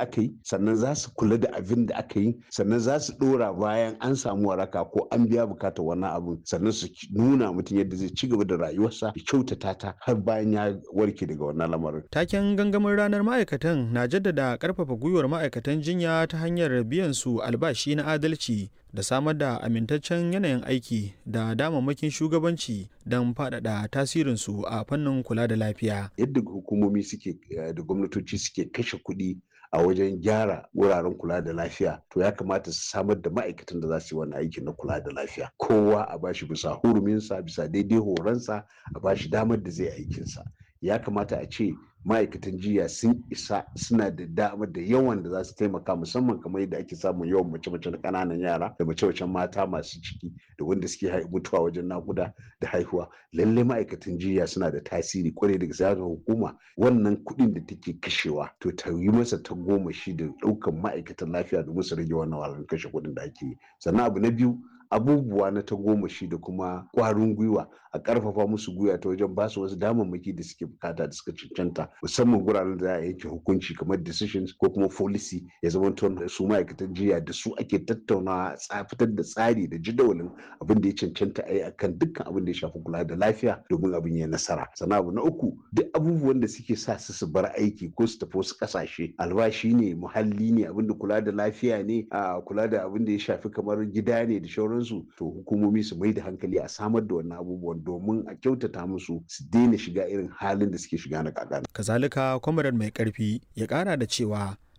aka yi sannan za su kula da abin da aka yi sannan za su dora bayan an samu waraka ko an biya bukatar wannan abin sannan su nuna mutum yadda zai ci gaba da rayuwarsa ya kyautata ta har bayan ya warke daga wannan lamarin. Taken gangamin ranar ma'aikatan na jaddada karfafa gwiwar ma'aikatan jinya ta hanyar biyan su albashi na adalci da samar da amintaccen yanayin aiki da damammakin shugabanci don faɗaɗa tasirinsu a fannin kula da lafiya. Yadda hukumomi suke da gwamnatoci suke kashe kuɗi a wajen gyara wuraren kula da lafiya to ya kamata su samar da ma'aikatan da za su yi wannan aiki na kula da lafiya kowa a bashi bisa huruminsa bisa daidai horonsa a bashi damar da zai aikinsa ya kamata a ce ma'aikatan jiya sun isa suna da damar da yawan da za su taimaka musamman kamar yadda ake samun yawan mace-mace na ƙananan yara da mace-macen mata masu ciki da wanda suke mutuwa wajen nakuda da haihuwa lalle ma'aikatan jiya suna da tasiri kwarai da gaske hukuma wannan kuɗin da take kashewa to ta yi masa ta goma shi da ɗaukan ma'aikatan lafiya domin su rage wannan wahalar kashe kuɗin da ake yi sannan abu na biyu abubuwa na ta goma shi da kuma ƙwarin gwiwa a ƙarfafa musu gwiwa ta wajen basu wasu damammaki da suke bukata da suka cancanta musamman guraren da za a yanke hukunci kamar decisions ko kuma policy ya zama da su ma'aikatan jiya da su ake tattaunawa fitar da tsari da jadawalin abin da ya cancanta a yi akan dukkan abin da ya shafi kula da lafiya domin abin ya nasara sannan abu na uku duk abubuwan da suke sa su su bar aiki ko su tafi wasu ƙasashe albashi ne muhalli ne abin da kula da lafiya ne a kula da abin da ya shafi kamar gida ne da shauransu to hukumomi su mai da hankali a samar da wannan abubuwan domin a kyautata musu su daina shiga irin halin da suke shiga na kakana. Kazalika kwamarar mai karfi ya kara da cewa